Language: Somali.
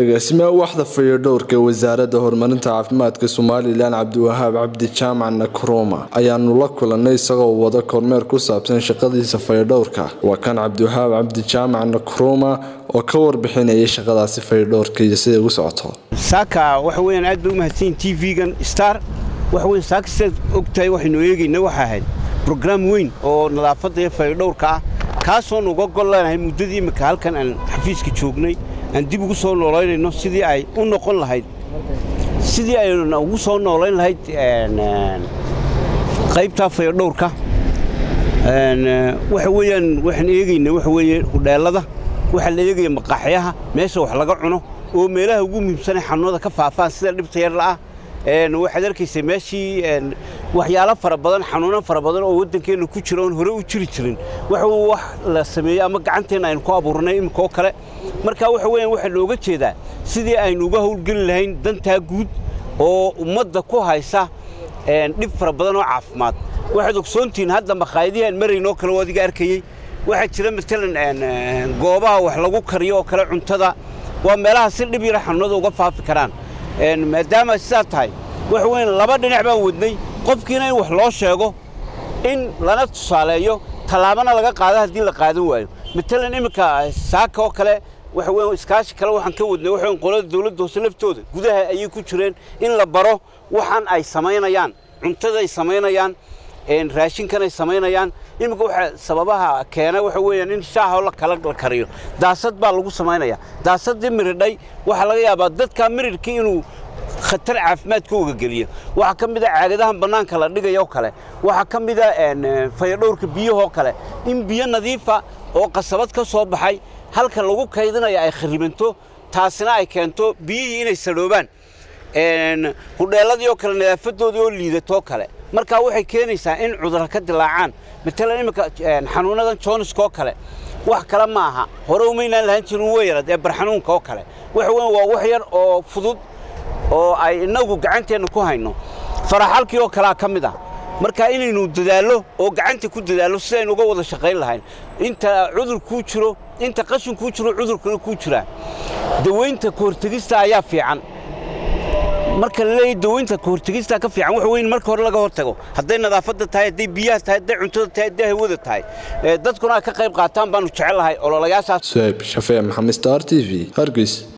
agaasimaha waxda fayadhowrka ee wasaaradda horumarinta caafimaadka somalilan cabdiwahaab cabdi jaamac nakroma ayaanu la kulanay isagoo wada kormeer ku saabsan shaqadiisa fayadhowrka waa kan cabdiwahaab cabdi jaamac nakroma oo ka warbixinaya shaqadaasi fayadhowrka iyo siday ugu socoto saaka waxa weyaan aad bay u mahadsanyiin t v-gan star waxa weyan saaka sidaad ogtahay waxaynu eegayna waxa ahayd brograam weyn oo nadaafadda iyo fayadhowrka ah kaasoon uga gol leenahay muddadii imika halkan aan xafiiska joognay aan dib ugu soo noolaynayno sidii ay u noqon lahayd sidii ayna ugu soo noolayn lahayd qaybtaa fayadhowrka waxa weeyaan waxaan eegayna waxa weeye hudheellada waxaa la eegaya maqaaxyaha meesha wax laga cuno oo meelaha ugu muhiimsanay xanuunada ka faafaan sida dhibta yarla'ah waxaad arkaysay meeshii waxyaalo fara badan xanuuno fara badan oo waddankeenna ku jira oon hore u jiri jirin waxa wax la sameeyey ama gacanteenna aynu ku abuurnay imika oo kale marka waxa weeyaan waxaa looga jeedaa sidii aynu uga howlgeli lahayn dantaa guud oo ummadda ku haysa dhib fara badan oo caafimaad waxaad ogsoontihiin hadda makhaayadihii aan maraynoo kale oo adiga arkayey waxaa jira matalan goobaha wax lagu kariyo oo kale cuntada waa meelaha si dhib yara xanuunada uga faafi karaan maadaama sidaa tahay waxa weyan laba dhinac baan wadnay qofkiina in wax loo sheego in lana tusaaleeyo tallaabana laga qaado haddii la qaadan waayo matalan iminka saaka oo kale waxa weyan iskaashi kale waxaan ka wadnay waxa weyan qolada dawladda hoose laftooda gudaha ayay ku jireen in la baro waxaan ay samaynayaan cuntaday samaynayaan raashinkan ay samaynayaan iminka waxa sababaha keena waxa weeyaan in shaaha la kala la kariyo daasad baa lagu samaynaya daasadii miridhay waxaa laga yaabaa dadka miridhkii inuu khatar caafimaadka uga geliyo waxaa ka mid a caagadahan bannaanka la dhigayoo kale waxaa ka mid a fayadhowrka biyahoo kale in biyo nadiifa oo qasabad ka soo baxay halka lagu kaydinaya ay kharibanto taasina ay keento biyihii inay sadhoobaan hudheelladii oo kale nadaafadoodii oo liidatoo kale markaa waxay keenaysaa in cudurra ka dilaacaan matalan iminka xanuunadan jooniska oo kale wax kale ma aha hore umaynaan lahaan jirin weyrad ee barxanuunka oo kale waxa weyan waa wax yar oo fudud oo ay innagu gacanteenna ku hayno faraxalkii oo kalea ka mid ah marka inaynu dadaallo oo gacanta ku dadaallo sidaynu uga wada shaqayn lahayn inta cudur kuu jiro inta qashin kuu jiro cudurkana kuu jiraa dawaynta kahortegista ayaa fiican marka la leeyahy dawaynta kahortegista ka fiican waxa weyn marka hore laga hortago hadday nadaafadda tahay hadday biyaha tahay hadday cuntada tahay hadday hawada tahay dadkuna ay ka qayb qaataan baanu jecel lahay ololayaashaas suhayb shafee maxamed star t v hargeys